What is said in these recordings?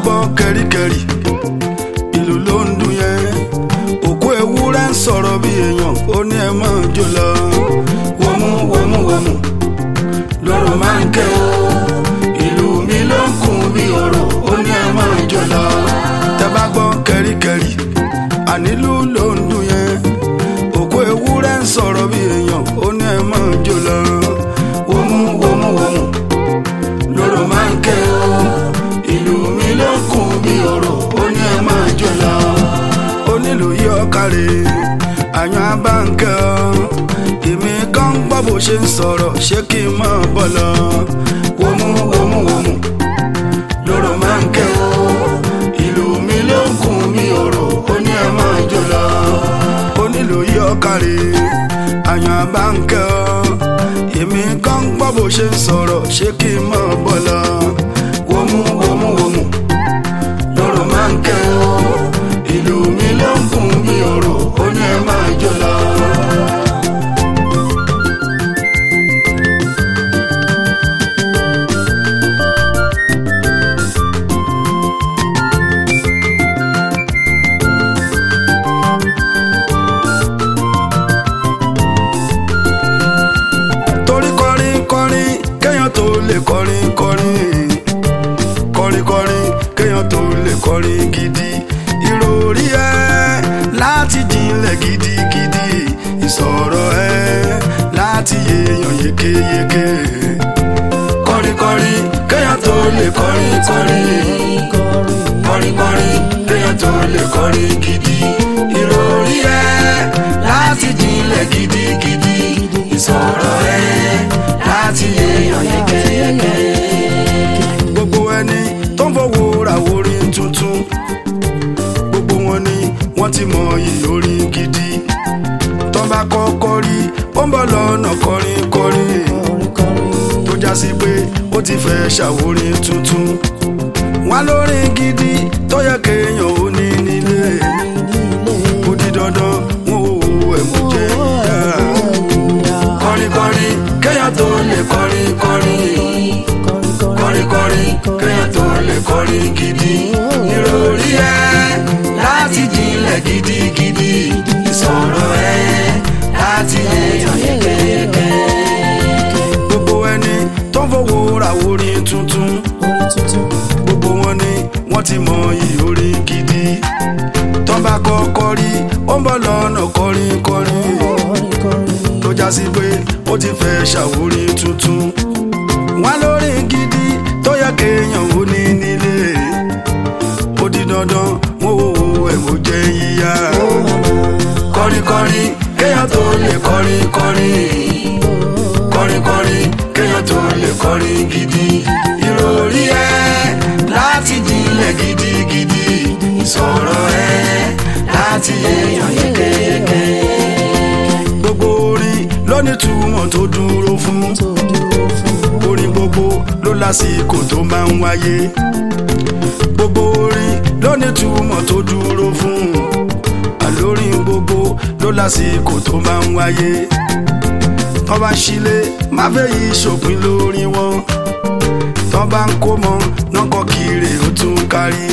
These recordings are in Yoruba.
gbọ́ kẹ́ríkẹ́rí ìlú ló ń dún yẹn òkú ewúrẹ́ ń sọ̀rọ̀ bí èèyàn ó ní ẹ máa jó lọ wọ́mú wọ́mú wọ́mú lọ́rọ̀ máa ń kẹ́ o ìlú mi ló ń kún bí ọ̀rọ̀ ó ní ẹ máa jó lọ tẹ́ bá gbọ́ kẹ́ríkẹ́rí ànílù ló ń dún yẹn òkú ewúrẹ́ ń sọ̀rọ̀ bí èèyàn ó ní ẹ máa jó lọ wọ́mú wọ́mú wọ́mú lọ́rọ̀ máa ń kẹ́ o ìlú mi ló ń kún bí ọ̀rọ̀ ó ní ẹ máa jó lọ onílù yí ọkàrẹ̀ àyàn abáǹkẹ́ ọ èmi kan gbọ́ bó ṣe ń sọ̀rọ̀ ṣé kí n máa bọ̀ lọ wọ́mú wọ́mú wọ́mú lọ́rọ̀ máa ń kẹ́ o ìlú mi ló ń kún bí ọ̀rọ̀ ó ní ẹ máa jó lọ onílù yí ọkàrẹ̀ àyàn abáǹkẹ́ ọ èmi kan gbọ́ bó ṣe ń sọ̀rọ̀ ṣé kí n máa bọ̀ lọ wọ́mú wọ́mú wọ́mú lọ́rọ̀ máa ń kẹ́ o ìlú mi ló ń kún bí ọ̀rọ̀ ó ní ẹ máa jó lọ. torí kọrin kọrin kéèyàn tó lè kọrin kọrin kọrin kọrin kéèyàn tó lè kọrin gidi ìròrí ẹ láti jinlẹ̀ gidigidi ìsọ̀rọ̀ ẹ láti yéèyàn yékéyéké kọrin kọrin kéèyàn tó lè kọrin kọrin kọrin kọrin kéèyàn tó lè kọrin gidi ìròrí ẹ láti jinlẹ̀ gidigidi ìsọ̀rọ̀ ẹ láti yéèyàn yékéyéké gbogbo ẹni tó ń fowó ra orin tuntun gbogbo wọn ni wọ́n ti mọ iyì orin gidi tó bá kọ́kọ́ rí ó ń bọ̀ lọ́nà kọrin kọrin tó já sí pé ó ti fẹ́ ṣàwórin tuntun wọn lórin gidi tó yẹ kéèyàn ó ní nílé ó di dandan wọn ò wo ẹ̀mú jẹ́ ìyá kọrin kọrin kéèyàn tó lè kọrin kọrin kọrin kọrin kéèyàn tó lè kọrin gidi ìròrí ẹ láti jinlẹ̀ gidigidi ìsọ̀rọ̀ ẹ láti yéèyàn yékéyéké. gbogbo ẹni tó ń fowó ra orin tuntun gbogbo wọn ni wọ́n ti mọ iyì orin gidi tó bá kọ́kọ́ rí ó ń bọ̀ lọ́nà kọrin kọrin tó já sí pé ó ti fẹ́ ṣàwórin tuntun wọn lórí gidi tó yẹ kéèyàn ó ní nílé ó di dandan wọn ò wo ẹ̀wò jẹ́ yíyá kọrin kọrin kéèyàn tó lè kọrin kọrin kọrin kọrin kéèyàn tó lè kọrin gidi ìròrí ẹ láti jinlẹ̀ gidigidi ìsọ̀rọ̀ ẹ láti yéèyàn yékéyéké gbogbo orin ló ní túmọ̀ tó dúró fún orin gbogbo ló lásìkò tó máa ń wáyé gbogbo orin ló ní túmọ̀ tó dúró fún àlórin gbogbo ló lásìkò tó máa ń wáyé tọ́ bá ń ṣílé má fẹ́ yí ṣòpin lórí wọn tọ́ bá ń kó mọ nọ́kọ̀ kiri ó tún kárí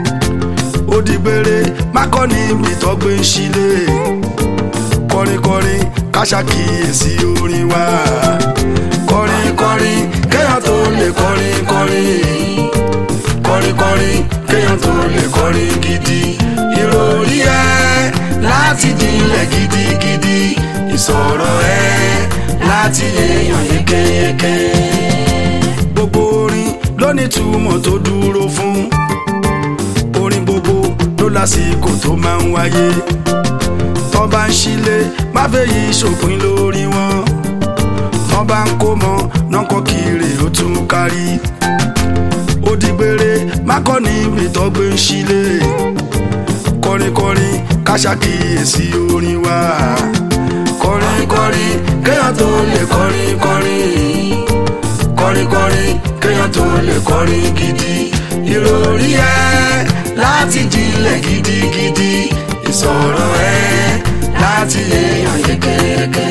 ó di gbére má kọ́ níbi tó gbé ń ṣílé kọrin kọrin ká ṣàkíyèsí orin wa kọrin kọrin kéèyàn tó lè kọrin kọrin kọrin kọrin kéèyàn tó lè kọrin gidi ìròrí ẹ láti jinlẹ̀ gidigidi ìsọ̀rọ̀ ẹ láti yéèyàn yékéyéké gbogbo orin ló ní túmọ̀ tó dúró fún orin gbogbo ló lásìkò tó máa ń wáyé tọ́ bá ń ṣílé má fẹ́ yí ṣòpin lórí wọn tọ́ bá ń kó mọ nọ́kọ́ kiri ó tún kárí ó di gbére má kọ́ níbi tó gbé ń ṣílé kọrin kọrin ká ṣàkíyèsí orin wa kọrin kọrin kéèyàn tó lè kọrin kọrin kọrin kọrin kéèyàn tó lè kọrin gidi ìròrí ẹ láti jinlẹ̀ gidigidi ìsọ̀rọ̀ ẹ láti yéèyàn yékéyéké.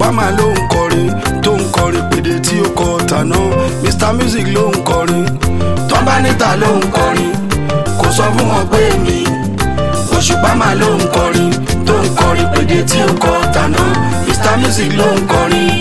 máa ló ń kọrin tó ń kọrin pèdè tí ó kọ tàná mr music ló ń kọrin tán bá níta ló ń kọrin kò sọ fún wọn pé mi òṣùpá máa ló ń kọrin tó ń kọrin pèdè tí ó kọ tàná mr music ló ń kọrin.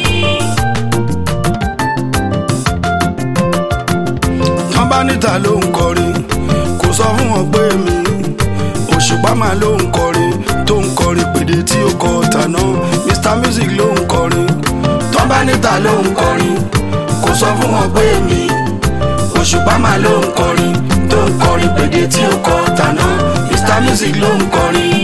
tán bá níta ló ń kọrin kò sọ fún wọn pé mi òṣùpá máa ló ń kọrin tó ń kọrin pèdè tí ó kọ tàná mr music ló ń kọrin tán bá níta ló ń kọrin kò sọ fún wọn pé mi òṣùpá máa ló ń kọrin tó ń kọrin pèdè tí ó kọ tàná mr music ló ń kọrin.